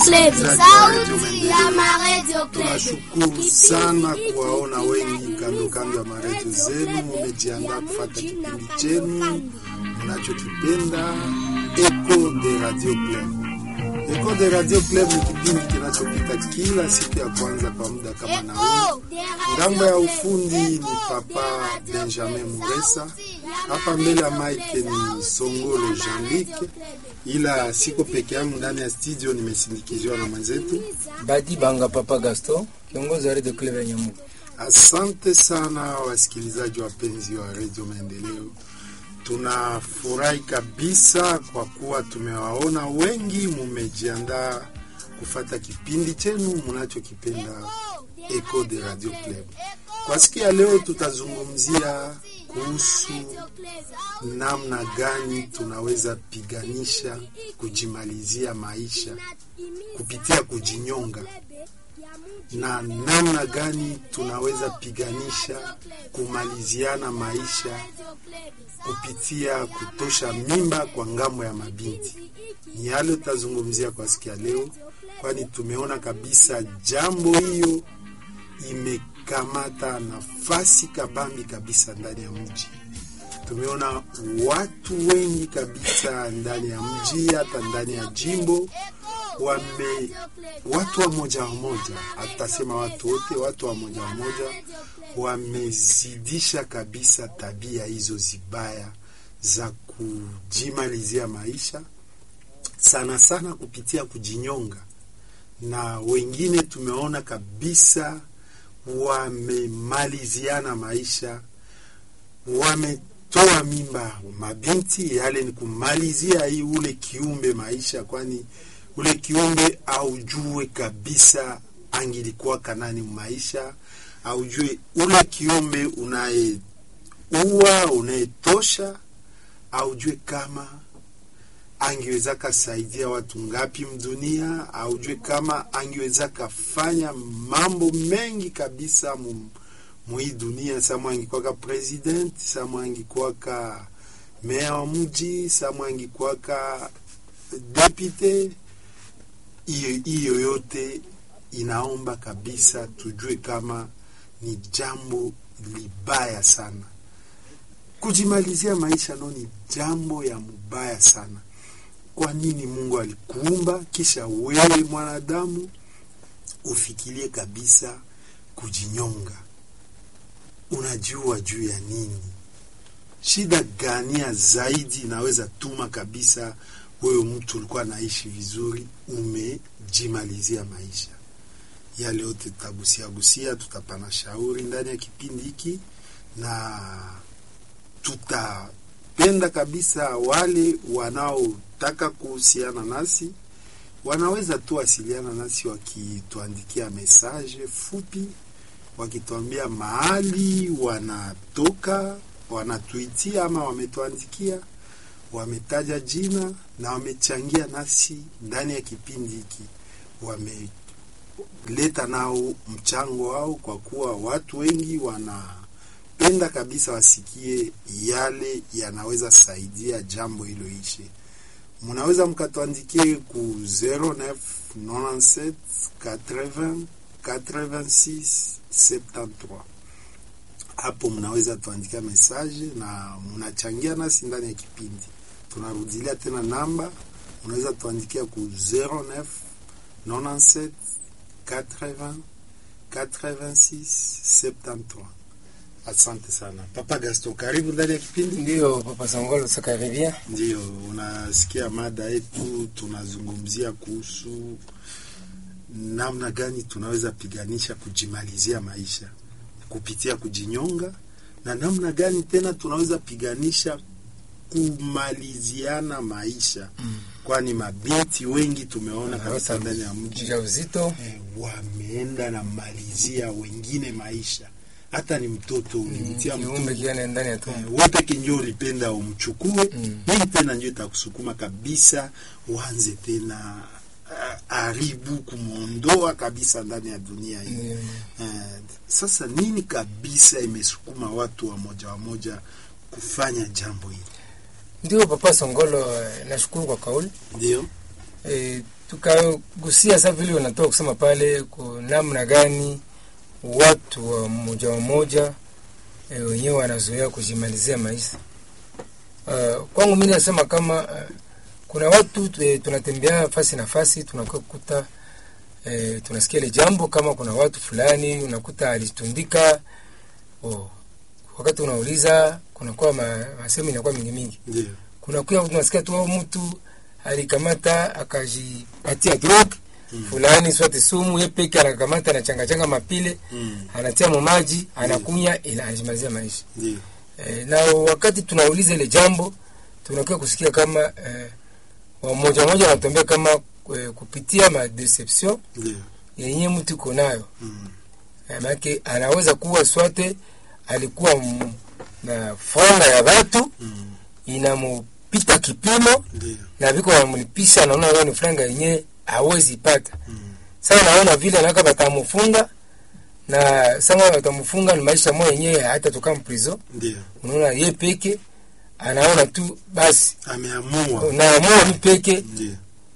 Club. Sauti ya Radio Club. Tunashukuru sana kuwaona wengi kando kando ya maredio zenu, mumejiandaa kufata kipindi chenu mnachokipenda Echo de Radio Club. Echo de Radio Club ni kipindi kinachopita kila siku ya kwanza kwa muda kama na huu. Ngambo ya ufundi ni Papa Benjamin Muresa, hapa mbele ya mike ni Songolo Jean-Luc, ila siko peke yangu ndani ya studio, nimesindikiziwa na mwenzetu Badi Banga Papa Gaston, kiongozi wa Radio Club ya Nyamugo. Asante sana wasikilizaji wapenzi wa redio Maendeleo, tunafurahi kabisa kwa kuwa tumewaona wengi mumejiandaa kufata kipindi chenu mnachokipenda Echo de Radio Club. Kwa siku ya leo tutazungumzia kuhusu namna gani tunaweza piganisha kujimalizia maisha kupitia kujinyonga na namna gani tunaweza piganisha kumaliziana maisha kupitia kutosha mimba kwa ngambo ya mabinti. Ni yale tutazungumzia kwa siku ya leo, kwani tumeona kabisa jambo hiyo imekamata nafasi kabambi kabisa ndani ya mji. Tumeona watu wengi kabisa ndani ya mji, hata ndani ya jimbo wame watu wa moja wa moja, hatasema watu wote, watu wa moja wa moja wamezidisha kabisa tabia hizo zibaya za kujimalizia maisha, sana sana kupitia kujinyonga, na wengine tumeona kabisa wamemaliziana maisha, wametoa mimba mabinti, yale ni kumalizia hii ule kiumbe maisha, kwani ule kiumbe aujue kabisa angilikuwa kanani maisha, aujue ule kiumbe unayeua unayetosha, aujue kama angeweza kasaidia watu ngapi mdunia, aujue kama angeweza kafanya mambo mengi kabisa mu mwii dunia. Samwe angikwaka president, samwe angikwaka meya wa mji, samwe angikwaka depute hiyo yote inaomba kabisa tujue kama ni jambo libaya sana. Kujimalizia maisha no ni jambo ya mubaya sana. Kwa nini Mungu alikuumba kisha wewe mwanadamu ufikirie kabisa kujinyonga? Unajua juu ya nini? Shida gania zaidi inaweza tuma kabisa wewe mtu ulikuwa naishi vizuri umejimalizia maisha. Yale yote tutagusia gusia, tutapana shauri ndani ya kipindi hiki, na tutapenda kabisa wale wanaotaka kuhusiana nasi wanaweza tu wasiliana nasi wakituandikia mesaje fupi, wakituambia mahali wanatoka, wanatuitia ama wametuandikia wametaja jina na wamechangia nasi ndani ya kipindi hiki, wameleta nao mchango wao, kwa kuwa watu wengi wanapenda kabisa wasikie yale yanaweza saidia jambo hilo ishe. Mnaweza mkatuandikie ku 09 97 80 86 73 hapo mnaweza tuandikia mesaje na mnachangia nasi ndani ya kipindi. Tunarudilia tena namba, unaweza tuandikia ku 09 97 80 86 73. Asante sana Papa Gaston, karibu ndani ya kipindi. Ndio Papa Sangolo sakaribia. Ndio unasikia mada yetu, tunazungumzia kuhusu namna gani tunaweza piganisha kujimalizia maisha kupitia kujinyonga na namna gani tena tunaweza piganisha kumaliziana maisha mm. Kwani mabinti wengi tumeona kabisa ndani ya mji Ujauzito eh, wameenda na malizia wengine maisha, hata ni mtoto ulimtia kiumbe mtoto kiane ndani ya tumbo. eh, wote kinjo ulipenda umchukue Mm. hii tena njo itakusukuma kabisa uanze tena ah, haribu kumwondoa kabisa ndani ya dunia hii. Ndio. Eh, sasa nini kabisa imesukuma watu wa moja wa moja kufanya jambo hili? Ndio Papa Songolo, eh, nashukuru kwa kauli Ndio e, tukagusia sasa vile wanatoka kusema pale kwa namna gani watu wa mmoja wa mmoja e, wenyewe wanazoea kujimalizia maisha. Uh, kwangu mimi nasema kama uh, kuna watu e, tunatembea fasi na fasi tunakuwa kukuta e, tunasikia ile jambo kama kuna watu fulani unakuta alitundika oh, wakati unauliza kunakuwa ma, masemo inakuwa mingi mingi ndio kunakuwa tunasikia tu mtu alikamata akajipatia drug mm. fulani swate sumu ye peke anakamata anachangachanga mapile Mm. anatia mu maji anakunya ila anajimalizia maisha ndio e, na wakati tunauliza ile jambo tunakuwa kusikia kama e, wamoja moja wanatuambia kama e, kupitia ma deception ndio yenye mtu iko nayo Mm. Eh, maanake anaweza kuwa swate alikuwa m- na franga ya watu Mm. inamupita kipimo ndio na viko wanamlipisha, naona wewe ni franga yenyewe hawezi pata. Mm. Sasa naona vile anaka batamufunga na sasa batamufunga ni maisha moja yenyewe hata toka mprizo. ndio Unaona ye peke anaona tu basi ameamua naamua mi peke ndio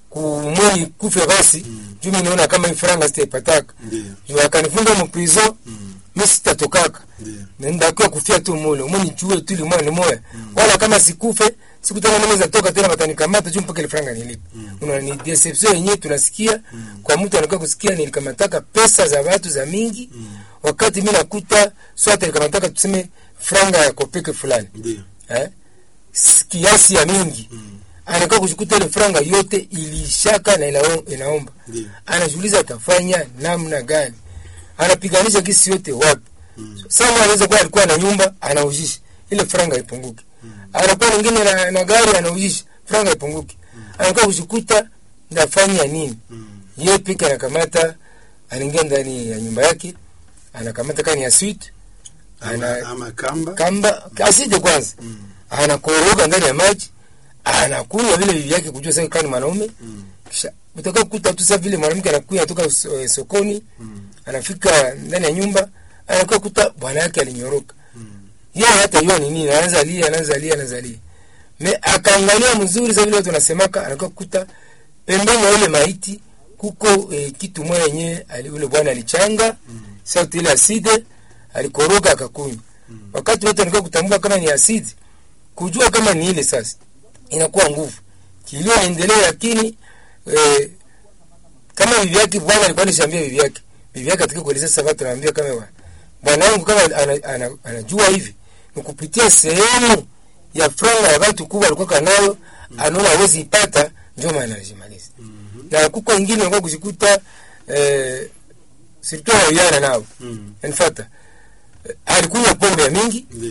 kumwei kufe basi Mm. juu mi naona kama hii franga sitaipataka ndio juu akanifunga mprizo Mm. mi sitatokaka ndio ndakiwa kufia tu mule umuni chue tu limoya limoya wala kama sikufe siku tena naweza toka tena watanikamata juu mpaka ile franga nilipe Mm. una ni deception yenyewe tunasikia kwa mtu anakuwa kusikia nilikamataka pesa za watu za mingi Mm. wakati mimi nakuta swata nilikamataka tuseme franga ya kopeke fulani ndio eh S- kiasi ya mingi Mm. anakuwa kushikuta ile franga yote ilishaka na inao- inaomba ndio anajiuliza atafanya namna gani anapiganisha kisi yote wapi Mm. sama anaweza kuwa alikuwa na nyumba anaujisha ile franga ipunguke anakuwa mwingine na, na gari anaujisha franga ipunguke anakuwa kushikuta ndafanya nini Mm. ye peke anakamata anaingia ndani ya nyumba yake anakamata kani ya sweet ama, ana ama kamba kamba aside kwanza Mm. anakoroga ndani ya maji anakunywa vile bibi yake kujua sasa kani mwanaume Mm. kisha utaka kukuta tu sasa vile mwanamke anakuya toka so- eh, sokoni Mm. anafika ndani ya nyumba anakuwa kuta bwana yake alinyoroka Mm. yeye hata yua ni nini anaanza lia anaanza lia anaanza lia me akaangalia mzuri sasa vile watu wanasemaka anakuwa kuta pembeni ya ile maiti kuko eh, kitu moja yenyewe ali- ule bwana alichanga Mm. sauti ile aside alikoroga akakunywa Mm. wakati wote anakuwa kutambua kama ni asidi kujua kama ni ile sasa inakuwa nguvu kilio endelee lakini eh, kama bibi yake bwana alikuwa alishambia bibi yake bibi yake ataka kueleza sasa watu anaambia kama wa- bwana wangu kama ana, ana, anajua hivi ni kupitia sehemu ya franga ya watu kubwa alikuwa kanayo anaona hawezi ipata ndio maana anajimaliza Mhm. na kuko wengine wanakuwa kujikuta eh, sirtu hawaiana nao Mm. yanifata eh, alikunywa pombe ya mingi ndio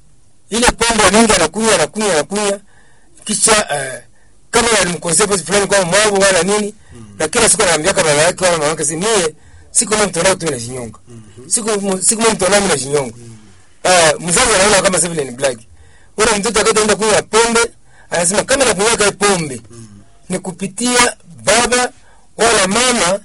ile pombe ya mingi anakunywa anakunywa anakunywa kisha uh, kama alimkosea pasi fulani kwa mwavo wala nini Mm. na kila siku anaambia kama baba yake wala mama yake si mie siku mimi mtonao tu na jinyonga Mhm. siku siku mimi mtonao mimi na jinyonga uh, mzazi anaona kama sasa vile ni black ule mtoto akataenda kunywa pombe anasema kama nakunywa kai pombe Mm. ni kupitia baba wala mama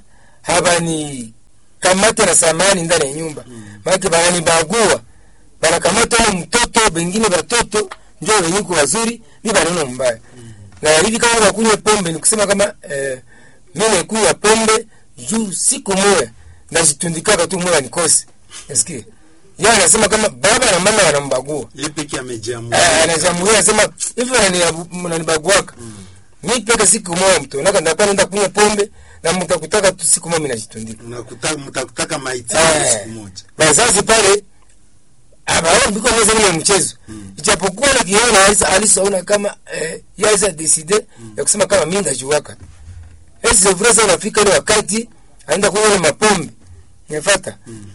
habani kamata na samani ndani ya nyumba Mm. maana bananibagua banakamata ule mtoto bengine batoto njo wenyiko wazuri mi banaona mbaya na hivi kama nakunywa pombe ni kusema kama eh, mi nakunywa pombe juu siku moya najitundikaka tu moya nikose nasikia ye anasema kama baba na mama wanambagua Yeye peke amejiamua Eh, anajamulia anasema hivi wanani- mnanibaguaka mi peke siku moya mtonaka ndapa nenda kunywa pombe na mtakutaka tu siku moya minajitundika Unakuta- mtakutaka maiti Eh. siku moja bazazi pale abaombiko meza ile mchezo Mm. ijapokuwa na kiona alisa alisaona kama eh, yaweza decide ya kusema kama mimi ndajuaka esi sevra anafika ile wakati anaenda kunywa ile mapombe nifuata Mm.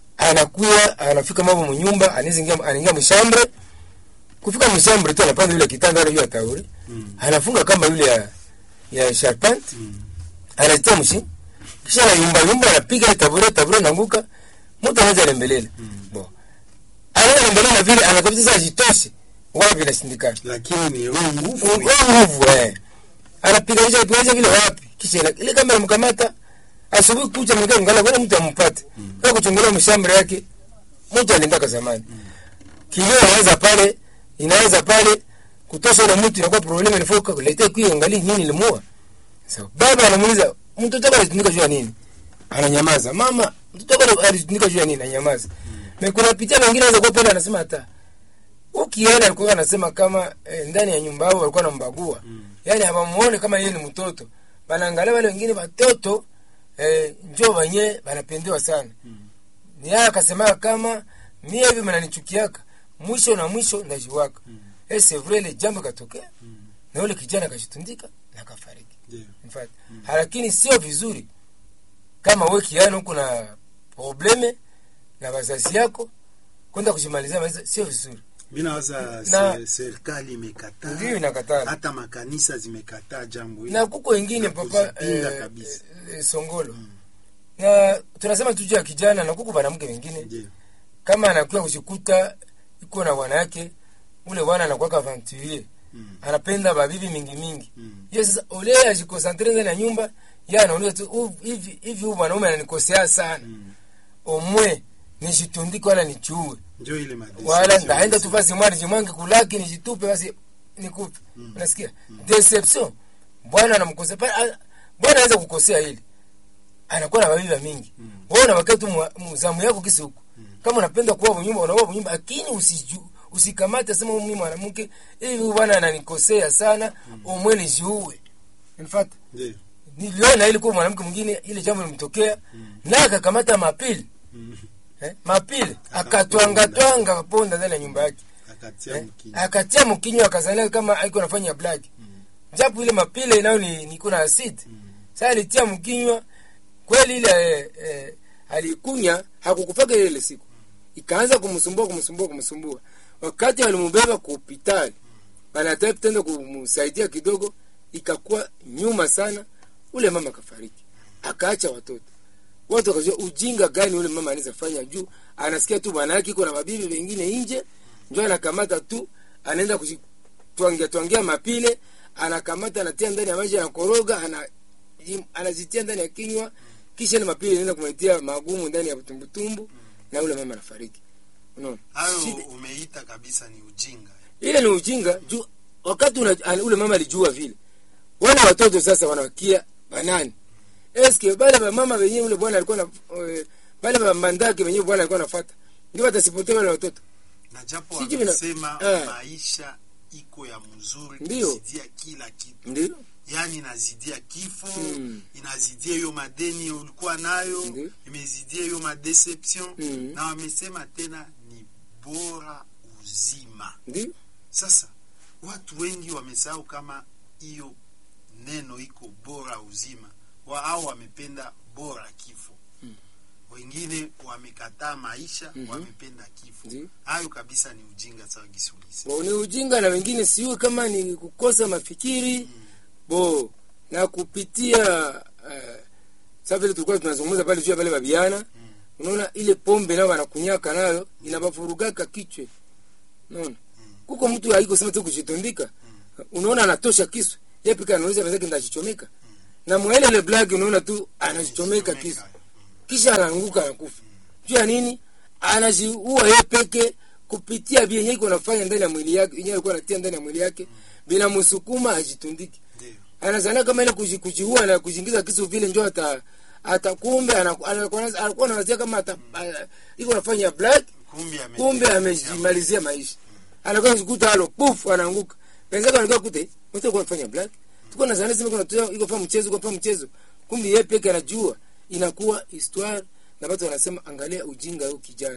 anakuya anafika mambo mnyumba anaingia anaingia mshambre kufika mshambre tu anapanda yule kitanda ile ya tauri Mm. anafunga kama yule ya ya sharpant Mm. anatia mshi kisha na yumba yumba anapiga ile tabure tabure naanguka mtu anaanza lembelela Mm. bo anaanza lembelela vile anakabisa sasa jitoshe wapi inashindikana lakini ni roho nguvu Wewe nguvu eh anapiga nje piga vile wapi kisha ile- ile kama mkamata asubuhi kucha mngana ngala bwana mtu ampate kwa kuchungulia mshamba yake mtu aliendaka zamani kilio inaweza pale inaweza pale kutosha ile mtu inakuwa problem inafoka kuleta kwa angalia nini limuua so, baba anamuuliza mtoto wako alitundika juu ya nini ananyamaza mama mtoto wako alitundika juu ya nini ananyamaza na kuna picha wengine wanaweza kuwa pale anasema hata ukiona alikuwa anasema kama eh, ndani ya nyumba yao walikuwa wanambagua mm. yani hawamuone kama yeye ni mtoto banaangalia wale wengine watoto eh, njoo wenyewe banapendewa sana Mm. ni haya akasema kama mie hivi mnanichukiaka mwisho na mwisho ndajiwaka Mm. eh, c'est vrai ile jambo katokea Mm. na yule kijana akashitundika na kafariki Ndio. in fact lakini sio vizuri kama we kiano uko na probleme na wazazi yako kwenda kujimalizia maisha sio vizuri mi nawaza Na- se- serikali imekataa ndio inakataa hata makanisa zimekataa jambo hili na kuko wengine Na papa kuzipinga eh, kabisa. eh, songolo na tunasema tu juu ya kijana na kuko wanamke wengine Ndio. kama anakuwa kujikuta iko na bwanake ule bwana anakuwa aventurier Mm. anapenda babibi mingi mingi Mm. ye sasa ole ajikonsantre ndani ya nyumba ye anauliza tu "Huyu- hivi hivi huyu mwanaume ananikosea sana Mm. omwe nijitundike wala nichuue njo ile madecision wala ndaenda tu hizi. basi mwana jimwange kulaki nijitupe basi nikupe Mm. unasikia deception bwana anamkosea pa- a- bwana anaweza kukosea hili anakuwa na mabiba mingi Mm. wewe unabakia tu mwa- mzamu yako kisi huko Mm. kama unapenda kuwa bunyumba unakuwa bunyumba lakini usiju usikamate sema mimi mwanamke hivi huyu bwana ananikosea sana umwe nijiue in fact Ndio. niliona ili kuwa mwanamke mwingine ile jambo limtokea Mm. naye akakamata mapili Mm. eh, mapili akatwangatwanga ponda ndani ya nyumba yake akatia eh, mkini akatia mkinywa akazalia kama aiko nafanya black japo ile mapile nayo ni niko na acid sasa alitia mkinywa kweli ile eh, eh, alikunya hakukufaka ile ile siku ikaanza kumsumbua kumsumbua kumsumbua wakati walimbeba ku hospitali wanataka tenda kumsaidia kidogo ikakuwa nyuma sana ule mama akafariki akaacha watoto watu wakajua ujinga gani ule mama anaweza fanya juu anasikia tu bwana yake iko na mabibi wengine nje njo anakamata tu anaenda kujitwangia twangia mapile anakamata anatia ndani ya maji anakoroga ana, jim- anazitia ndani ya kinywa kisha ile mapile inaenda kumletea magumu ndani ya tumbutumbu na ule mama anafariki unaona hayo Shida- umeita kabisa ni ujinga ile ni ujinga juu wakati una, ana- ule mama alijua vile wana watoto sasa wanawakia banani eske bale bamama wenyewe ule bwana alikuwa na eh, bale bamandake wenyewe bwana alikuwa nafuata ndio watasipotea wale watoto na japo Sijui vina- wamesema Eh. maisha iko ya mzuri Ndio. kuzidia kila kitu ndio yaani inazidia kifo Mm. inazidia hiyo madeni ulikuwa nayo Ndio. imezidia hiyo madeception Mm. na wamesema tena ni bora uzima ndio sasa watu wengi wamesahau kama hiyo neno iko bora uzima wa, au wamependa bora kifo Mm. wengine wamekataa maisha Mhm. wamependa kifo Ndio. hayo kabisa ni ujinga sawa gisulisi bo ni ujinga na wengine siwe kama ni kukosa mafikiri bo na kupitia uh, sa vile tulikuwa tunazungumza pale juu ya pale babiana unaona ile pombe nao wanakunyaka nayo inabavurugaka kichwe unaona kuko mtu haiko sema tu kujitundika unaona anatosha kisu yeye pika anauliza wenzake ndajichomeka na mwaile ile black unaona tu anajichomeka kisu kisha anaanguka anakufa juu ya nini anajiua yeye peke kupitia vyenye iko nafanya ndani ya mwili yake yenyewe alikuwa anatia ndani ya mwili yake bila msukuma ajitundike ndio anazania kama ile kuji- kujiua na kujiingiza kisu vile njo ata ata kumbe anaku- anakuwa alikuwa anawazia kama ata a- iko anafanya black kumbe ame- kumbe amejimalizia maisha anakuwa kukuta halo puf anaanguka wenzake wanakuwa kute mtu alikuwa anafanya black tuko na zana sema kuna tu iko fa mchezo iko fa mchezo kumbe yeye peke anajua inakuwa histoire na watu wanasema angalia ujinga huyo kijana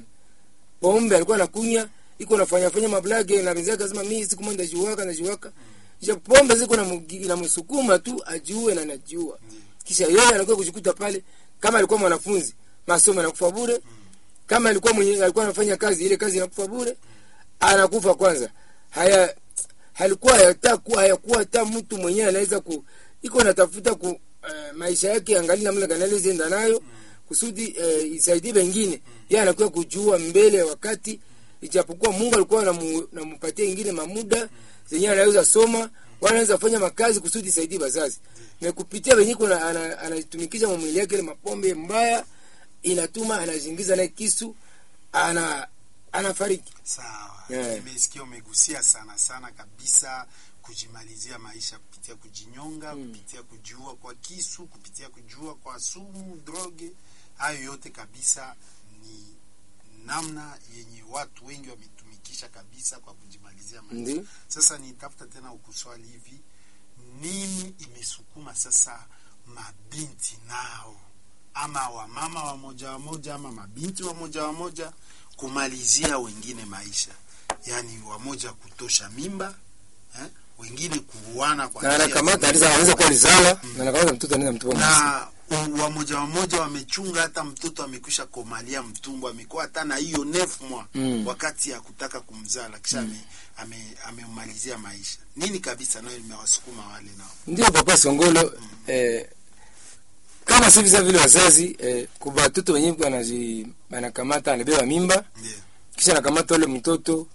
pombe alikuwa anakunya iko nafanya fanya mablage na wenzake akasema mimi siku moja ndajiwaka ndajiwaka kisha pombe ziko na mugi- inamsukuma tu ajiue na anajua kisha yeye anakuwa kujikuta pale kama alikuwa mwanafunzi masomo yanakufa bure kama alikuwa mwenye alikuwa anafanya kazi ile kazi inakufa bure anakufa kwanza haya halikuwa hata kuwa hayakuwa hata mtu mwenyewe anaweza ku iko natafuta ku uh, maisha yake angalia namna gani alizoenda nayo kusudi uh, isaidie wengine yeye anakuwa kujua mbele ya wakati ijapokuwa Mungu alikuwa anamu- anampatia ingine mamuda zenyewe anaweza soma wala anaweza fanya makazi kusudi isaidie wazazi na kupitia wenyewe kuna ana- anatumikisha ana mwili yake ile mapombe mbaya inatuma anazingiza naye kisu ana anafariki sawa Yeah. nimesikia umegusia sana sana kabisa kujimalizia maisha kupitia kujinyonga Mm. kupitia kujiua kwa kisu kupitia kujiua kwa sumu droge hayo yote kabisa ni namna yenye watu wengi wametumikisha kabisa kwa kujimalizia maisha Ndio. sasa nitafuta tena ukuswali hivi nini imesukuma sasa mabinti nao ama wamama wamoja wamoja ama mabinti wamoja wamoja kumalizia wengine maisha yaani wamoja kutosha mimba eh? wengine kuuana kwa na njia anakamata zingine. anaweza anaweza kuwa lizala na anakamata mtoto anaweza mtupa msiki. na u- wamoja wamoja wamechunga hata mtoto amekwisha komalia mtumbo amekuwa hata na hiyo nef mwa Mm. wakati ya kutaka kumzala kisha ame- ame- amemmalizia maisha nini kabisa nayo imewasukuma wale nao ndio papa songolo eh, kama si visa vile wazazi eh, kwa watoto wenyewe wanaji anakamata anabeba mimba ndio kisha anakamata ule mtoto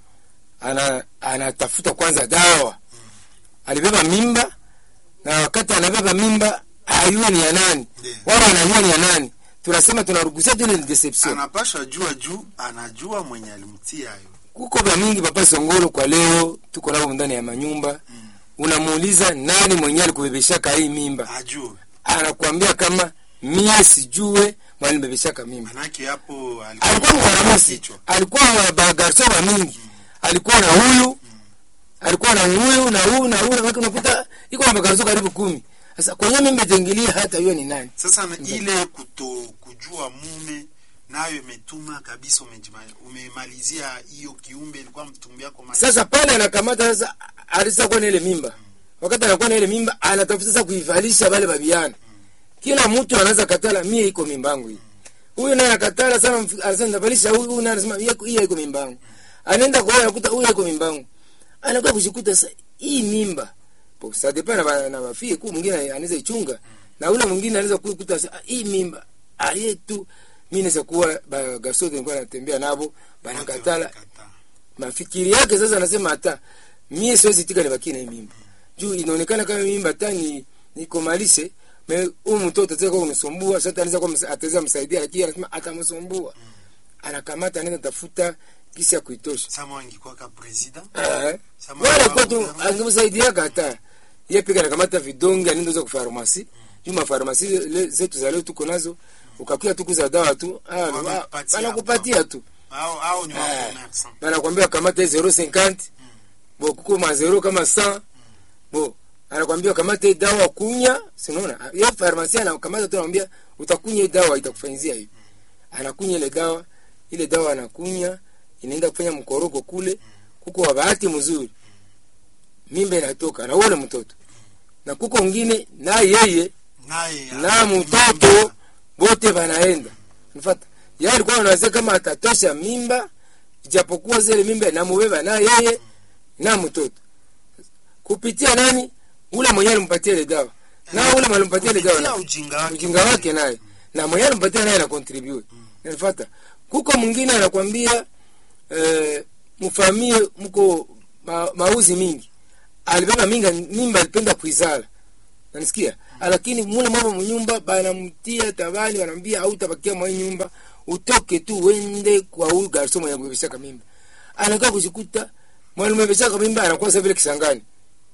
ana anatafuta kwanza dawa alibeba mimba na wakati anabeba mimba ayue ni ya nani Ndiyo. wala anajua ni ya nani tunasema tunarugusia tu ile ni deception anapashwa jua juu anajua mwenye alimtia hayo kuko vya mingi papa songolo kwa leo tuko navo ndani ya manyumba Mm. unamuuliza nani mwenye alikubebeshaka hii mimba ajue anakuambia kama mie sijue mwalinibebeshaka mimba manake hapo alikuwa mkaramusi kichwa alikuwa na bagarso wa mingi alikuwa na huyu alikuwa na huyu na huyu na huyu na watu unakuta iko na bagarso karibu kumi sasa kwenye mimba tengilia hata hiyo ni nani sasa na ile kuto kujua mume nayo imetuma kabisa umejima- umemalizia hiyo kiumbe ilikuwa mtumbi yako maisha sasa pale anakamata sasa alisa kuwa na ile mimba wakati anakuwa na ile mimba anatafuta sasa kuivalisha wale babiana kila mtu anaweza katala mie iko mimba yangu hii huyu naye anakatala sana mf- anasema nitavalisha huyu huyu naye anasema "Ye- hii iko mimba yangu anaenda kwa huyu anakuta huyu iko mimba yangu anakuwa kushikuta sasa hii mimba po ça dépend na ba- na bafie ku mwingine anaweza ichunga na ule mwingine anaweza kukuta sasa "Ah, hii mimba aye tu mimi naweza kuwa ba gasote nilikuwa natembea nabo banakatala Kataa. mafikiri yake sasa anasema hata mie siwezi tika nibaki na hii mimba juu inaonekana kama mimba hata ni nikomalishe me huyu mtoto ataweza kuwa kunisumbua sasa anaweza kuwa msa- ataweza msaidia lakini anasema atamsumbua anakamata anaenda tafuta kisi ya kuitosha sama angekuwa ka president Eh. Sama wala wa- kwa tu angemsaidiaka hata ye pika anakamata vidonge anaenda uza kufarmasi juu mafarmasi le- zetu za leo tuko nazo ukakuya tu kuza dawa tu ah, Wanakupatia wanakupatia tu au au ni wa Eh. commerçant anakwambia kamata 050 bo kuko ma 0 kama 100 bo anakwambia kamata hii dawa kunya sinaona ye farmasi anakamata tu anamwambia utakunya hii dawa itakufanyizia hivi anakunya ile dawa ile dawa anakunya inaenda kufanya mkoroko kule kuko wa bahati mzuri mimba inatoka na uone mtoto na kuko mwingine na yeye naye na mtoto bote banaenda nifata yeye alikuwa anawazia kama atatosha mimba ijapokuwa zile mimba inamubeba na yeye na mtoto kupitia nani ule mwenyewe alimpatia ile dawa na ule alimpatia ile dawa Kupitia na- ujinga wake ujinga wake naye na mwenyewe alimpatia naye anakontribute nifata kuko mwingine anakwambia eh, mfamie mko ma, mauzi mingi alibeba minga mimba alipenda kuizala nanisikia lakini mule mama mnyumba banamtia tabani wanambia hautabakia mwa hii nyumba utoke tu uende kwa huyu garso mwenye kubebeshaka mimba anakaa kujikuta mwana umebeshaka mimba anakuwa sasa vile kisangani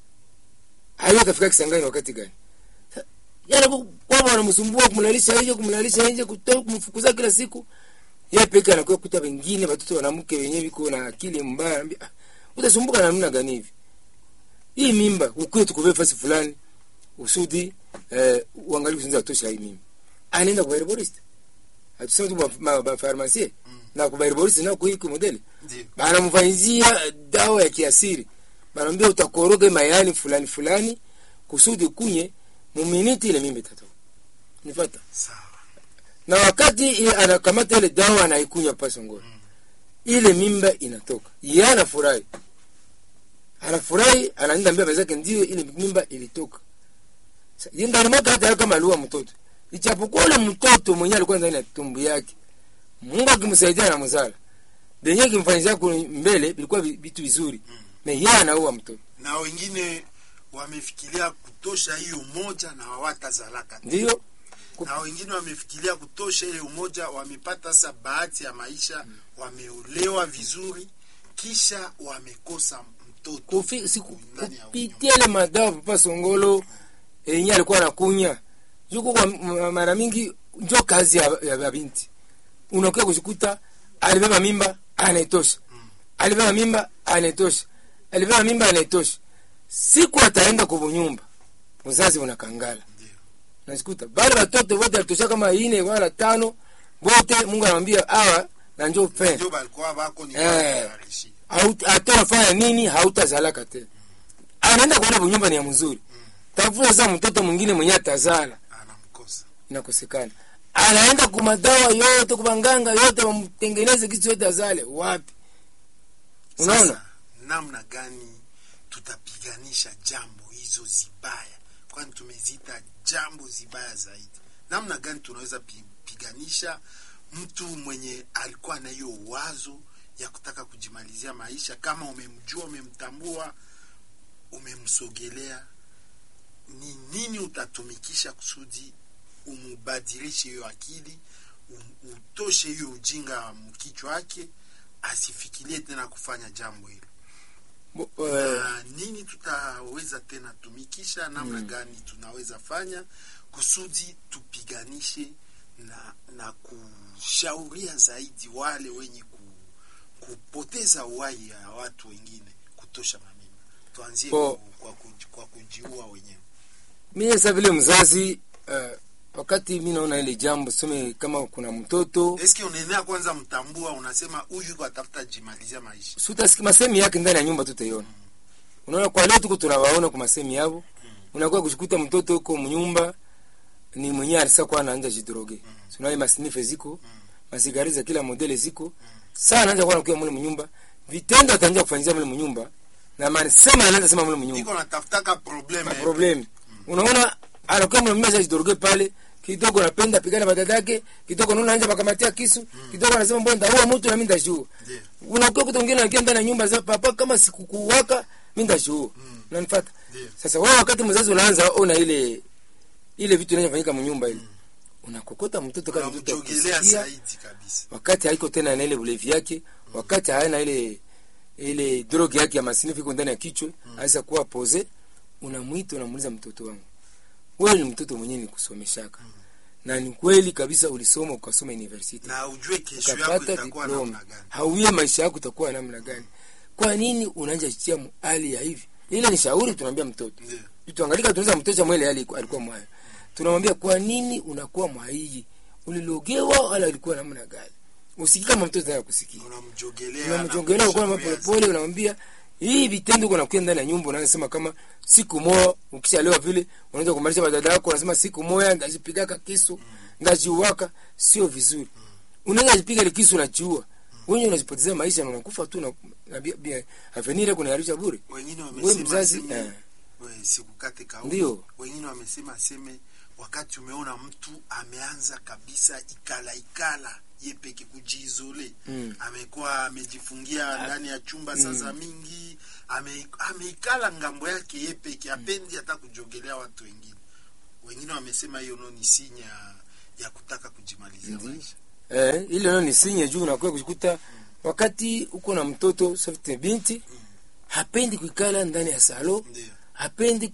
ayo kafika kisangani wakati gani Sa- yana ku- kwamba wanamsumbua kumlalisha nje kumlalisha nje kutoka kumfukuza kila siku yeye peke anakuwa kuta wengine watoto wanamke wenyewe biko na akili mbaya anambia "Ah, utasumbuka na namna gani hivi hii mimba ukuwe tukuvee fasi fulani usudi eh, uangalie kuzinza tosha hii mimba anaenda kwa herborist atusema tu ba- ma- ba pharmacie na kwa herborist na kwa hii modeli ndio banamfanyizia dawa ya kiasiri banamwambia utakoroga mayani fulani fulani kusudi kunye muminiti ile mimba itatoka nifata sawa na wakati ile anakamata ile dawa anaikunywa pasongoro ile mimba inatoka ye anafurahi anafurahi anaenda mbele zake ndio ile mimba ilitoka Sa- ye ndani mwake hata kama aliua mtoto ichapokuwa ule mtoto mwenye alikuwa ndani ya tumbu yake mungu akimsaidia na mzala benye kimfanyizia kule mbele vilikuwa vi- vitu vizuri me ye anaua mtoto na wengine wamefikiria kutosha hiyo umoja na hawatazalaka ndio na wengine wamefikiria kutosha ile umoja wamepata sasa bahati ya maisha wameolewa vizuri kisha wamekosa watoto Kufi- siku- ndani ya kupitia ile madawa papa songolo yenye alikuwa anakunya juko kwa m- mara mingi njo kazi ya, ya, ya binti unakuja kushikuta alibeba mimba anaitosha alibeba mimba anaitosha alibeba mimba anaitosha siku ataenda kubunyumba uzazi unakangala Ndio. nasikuta bale batoto wote alitosha kama ine wala tano wote mungu anamwambia awa na njo fe ndio balikuwa bako ni Eh. wanaarishi. atafanya nini hautazalaka tena anaenda kuona bunyumba ni ya mzuri tafuta sasa mtoto mwingine mwenye atazala anamkosa inakosekana anaenda kumadawa yote kubanganga yote wamtengeneze kitu yote azale wapi unaona Sasa, namna gani tutapiganisha jambo hizo zibaya kwani tumeziita jambo zibaya zaidi namna gani tunaweza pi- piganisha mtu mwenye alikuwa na hiyo wazo ya kutaka kujimalizia maisha kama umemjua umemtambua umemsogelea ni nini utatumikisha kusudi umubadilishe hiyo akili um- utoshe hiyo ujinga mkichwa wake asifikirie tena kufanya jambo hilo Bo- eh, na nini tutaweza tena tumikisha namna gani tunaweza fanya kusudi tupiganishe na na kushauria zaidi wale wenye ku, kupoteza uhai ya watu wengine kutosha mamima tuanzie Bo- ku, kwa, kuji, kwa kujiua wenyewe mimi sasa vile mzazi eh, wakati mi naona ile jambo some kama kuna mtoto eske unaenea kwanza mtambua unasema huyu yuko atafuta jimalizia maisha sutasikia masemi yake ndani ya nyumba tutaiona unaona kwa leo tuko tunawaona kwa masemi yao unakuwa kushikuta mtoto huko mnyumba ni mwenyewe alisa kwa anaanza jidroge unaona masinife ziko masigari za kila modele ziko sana anaanza kwa anakuwa mule mnyumba vitendo ataanza kufanyia mule mnyumba na maana sema anaanza sema mule mnyumba iko natafutaka probleme problem unaona anakuwa mule mnyumba jidroge pale kidogo anapenda pigana badadake kidogo naona anja bakamatia kisu kidogo anasema mbona ndaua mtu na mimi ndashua Ndiyo. unakuwa kuta mwingine anakia ndani ya nyumba za papa kama sikukuwaka mimi ndashua Mm. unanifuata Ndiyo. sasa wewe wakati mzazi unaanza ona ile ile vitu inafanyika mnyumba ile unakokota mtoto kama mtoto unamjogelea akusikia, zaidi kabisa wakati haiko tena na ile ulevi yake wakati hana ile ile droge yake ya masinifu iko ndani ya kichwa aweza kuwa pose unamwita unamuuliza mtoto wangu wewe ni mtoto mwenyewe nikusomeshaka na ni kweli kabisa ulisoma ukasoma university na ujue kesho yako ukapata itakuwa diploma namna gani hauie maisha yako itakuwa namna gani kwa nini unaanja jitia mu- hali ya hivi ile ni shauri tunaambia mtoto Ndiyo. tuangalika tunaweza mtoto mwele hali alikuwa mwayo tunamwambia kwa nini unakuwa mwaiji ulilogewa wala ulikuwa namna gani usikii kama mtoto anataka kusikia unamjogelea unamjongelea na kwa kumshauri polepole unamwambia hii vitendo uko nakuya ndani ya nyumba unasema kama siku moja ukishalewa vile unaanza kumalisha badada yako unasema siku moja ndajipigaka kisu ndajiuaka sio vizuri unaweza jipiga ile kisu unajiua wewe unajipotezea maisha na unakufa tu na, na bia, bia avenir kuna yarisha bure wengine wewe wamesema mzazi aseme, eh, we, sikukate kauli Ndiyo. wengine wamesema aseme wakati umeona mtu ameanza kabisa ikala ikala ye peke kujiizole Mm. amekuwa amejifungia ndani ya chumba sasa mingi ame, ameikala ngambo yake ye peke apendi hata kujogelea watu wengine wengine wamesema hiyo no ni sinya ya kutaka kujimalizia Ndiyo. maisha eh, ile nao ni sinye juu unakuwa kujikuta wakati uko na mtoto sote binti hapendi kuikala ndani ya salo ndio hapendi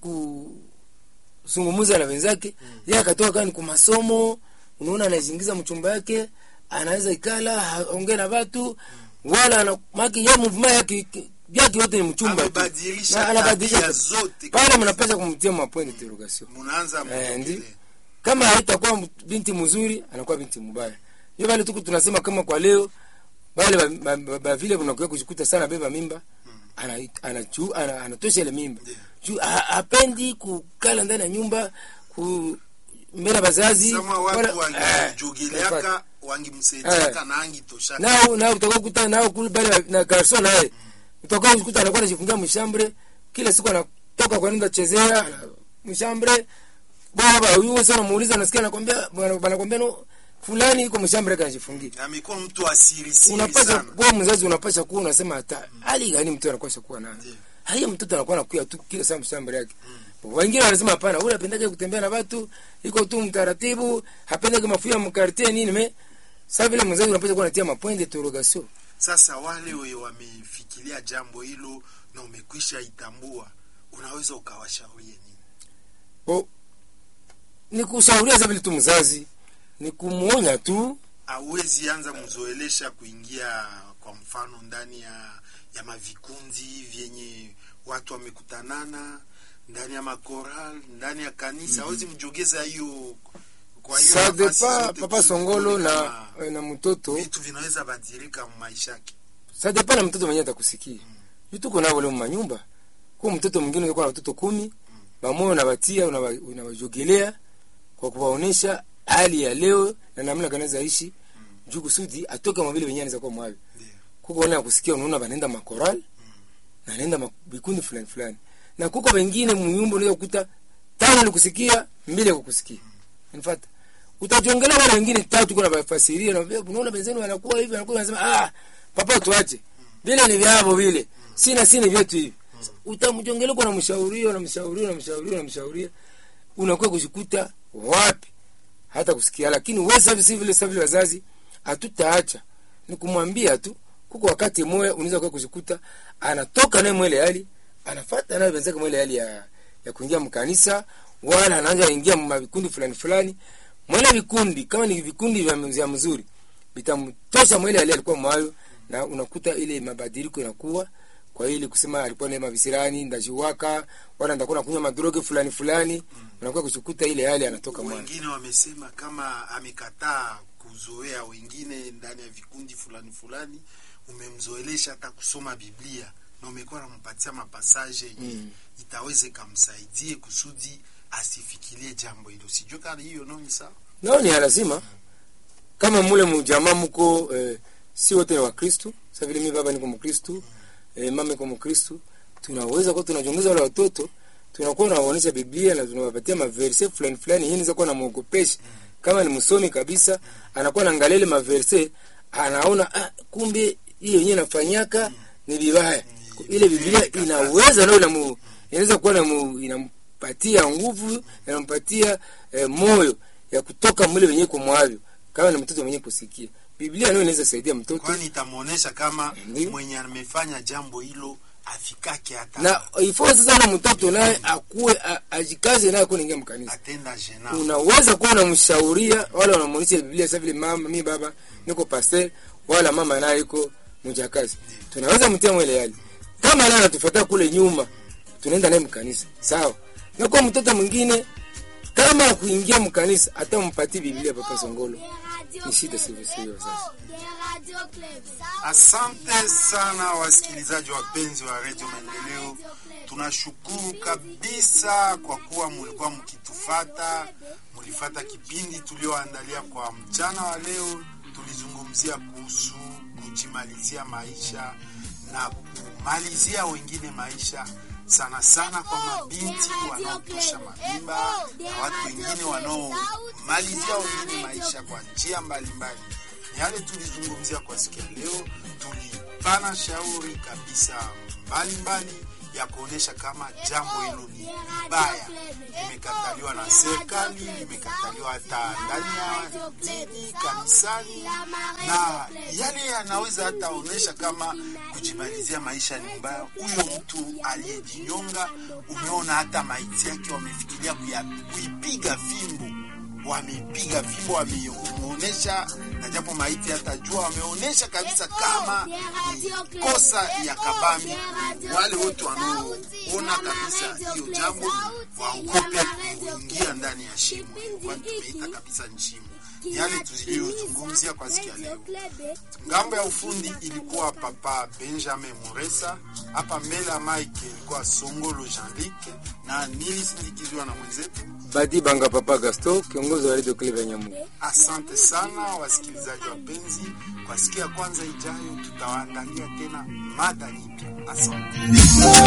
kuzungumuza na wenzake mm. yeye akatoka kani kwa masomo unaona anazingiza mchumba yake anaweza ikala haongee na watu wala ana maki ya movement yake yake yote ni mchumba tu Amebadilisha Na anabadilisha tabia tabia. zote pale kabisa. mnapaswa kumtia mapoint interrogation munaanza Eh, mjogelea. ndi kama haitakuwa m- binti mzuri anakuwa binti mbaya hiyo vile tuku tunasema kama kwa leo wale ba- ba- ba- ba vile unakuwa kujikuta sana beba mimba ana anachu ana, anatosha ile mimba Ndiyo. juu ha- hapendi kukala ndani ya nyumba ku mbele ya bazazi sama watu wala- eh, wangimjogeleaka wangimsaidiaka na angitoshaka nao nao utakuwa kukuta nao kule pale na garson naye utakuwa kukuta anakuwa anajifungia mshambre kila siku anatoka kwa nenda chezea ana- mshambre baba huyu sana muuliza nasikia anakwambia bwana anakwambia no fulani iko mshambre kanajifungia amekuwa mtu asirisiri unapasha sana kuwa mzazi unapasha kuwa unasema hata hali gani mtu anapasha kuwa nayo Ndiyo. hali mtoto anakuwa anakuya tu kila saa mshamba yake wengine wanasema hapana ule apendake kutembea na watu iko tu mtaratibu hapendake mafuya mkartie nini me sasa vile mzazi unapasha kuwa natia mapoint d'interrogation sasa wale we wamefikiria jambo hilo na umekwisha itambua unaweza ukawashauria nini Bo, ni kushauria za vile tu mzazi ni kumuonya tu awezi anza mzoelesha kuingia kwa mfano ndani ya ya mavikundi vyenye watu wamekutanana ndani ya makoral ndani ya kanisa awezi mjogeza hiyo kwa hiyo ça nafasi dépend zote papa tu- songolo tuone na, kama na mtoto vitu vinaweza badilika maisha yake ça dépend na mtoto mwenyewe atakusikia mm. tuko navo leo manyumba kwa mtoto mwingine unakuwa na watoto kumi bamoyo unawatia unawa- unawajogelea kwa kuwaonesha hali ya leo na namna kanaweza ishi juu kusudi atoke mwavile wenyewe anaweza kuwa mwavi ndio kuko wale kusikia unaona wanaenda makoral na anaenda ma- vikundi fulani fulani na kuko wengine munyumba unaweza kukuta tano ni kusikia mbili ya kukusikia unafata utajongelea wale wengine tatu kuna bafasiria na vile unaona benzeni wanakuwa hivi wanakuwa wanasema ah papa tuache vile ni vyavo vile sina sina vyetu hivi utamjongelea kwa namshauria unamshauria unamshauria unamshauria unakuwa kushikuta wapi hata kusikia lakini wewe sasa si vile sasa vile wazazi hatutaacha ni kumwambia tu kuko wakati moya unaweza kwa kushikuta anatoka naye mwele hali anafuata naye wenzake mwele hali ya ya kuingia mkanisa wala anaanza ingia mwa vikundi fulani fulani mwele vikundi kama ni vikundi vya mzia mzuri vitamtosha mwele hali alikuwa mwayo na unakuta ile mabadiliko inakuwa kwa ili kusema alikuwa na mavisirani ndajiwaka wala ndakuwa nakunywa madroge fulani fulani unakuwa kushikuta ile hali anatoka mwana wengine wamesema kama amekataa kuzoea wengine ndani ya vikundi fulani fulani umemzoelesha hata kusoma biblia na umekuwa nampatia mapasaje yenye Mm. itaweze kamsaidie kusudi asifikirie jambo hilo sijue kama hiyo nao ni sawa nao ni ya lazima kama mule mujamaa muko eh, si wote ni wakristu sa vile mi baba niko mkristu eh, mama iko mkristu tunaweza kuwa tunajongeza wale watoto tunakuwa tunawaonyesha biblia na tunawapatia maverse fulani fulani hii niza kuwa namwogopesha kama ni msomi kabisa anakuwa naangalia ile maverse anaona ah, kumbe hii yenyewe nafanyaka ni vibaya ile biblia inaweza nao inamu- inaweza kuwa inamu- inampatia nguvu inampatia eh, moyo ya kutoka mwile wenyewe kumwavyo kama ni mtoto mwenyewe kusikia biblia nayo inaweza saidia mtoto kwani itamwonyesha kama Ndiyo. mwenye amefanya jambo hilo afikake hata na ifo sasa na mtoto naye akuwe a- ajikaze naye kuningia mkanisa atenda jena unaweza kuwa unamshauria wala unamwonyesha biblia sasa vile mama mi baba niko pastor wala mama naye iko mjakazi tunaweza mtia mwele yale kama naye anatufuata kule nyuma tunaenda naye mkanisa sawa na kwa mtoto mwingine kama kuingia mkanisa hata mpatie biblia papa songolo ni shida sivyo sivyo sasa Asante sana wasikilizaji wapenzi wa redio Maendeleo, tunashukuru kabisa kwa kuwa mulikuwa mkitufata, mulifata kipindi tulioandalia kwa mchana wa leo. Tulizungumzia kuhusu kujimalizia maisha na kumalizia wengine maisha, sana sana kwa mabinti wanaotosha mavimba na watu wengine wanaomalizia wengine maisha kwa njia mbalimbali ni yale tulizungumzia kwa siku ya leo. Tulipana shauri kabisa mbalimbali ya kuonyesha kama jambo hilo ni baya, limekataliwa na serikali, limekataliwa hata ndani ya dini kanisani, na yale yanaweza hata onyesha kama kujimalizia maisha ni mbaya. Huyo mtu aliyejinyonga, umeona hata maiti yake wamefikiria kuya- kuipiga fimbo wamepiga fimbo wameonyesha, na japo maiti hatajua, wameonyesha kabisa kama ni kosa ya kabambi. Wale wote wanaoona kabisa hiyo jambo waogope kuingia ndani ya shimo, kwani tumeita kabisa ni shimo. Ni yale tuliyozungumzia kwa siku ya leo. Ngambo ya ufundi ilikuwa Papa Benjamin Muresa, hapa mbele ya Mike ilikuwa Songolo Jean-Luc, na nilisindikizwa na mwenzetu badi banga papa gasto kiongozi wa radio club ya nyamugo Asante sana wasikilizaji wapenzi, kwa siku ya kwanza ijayo tutawaandalia tena mada nyipya. Asante.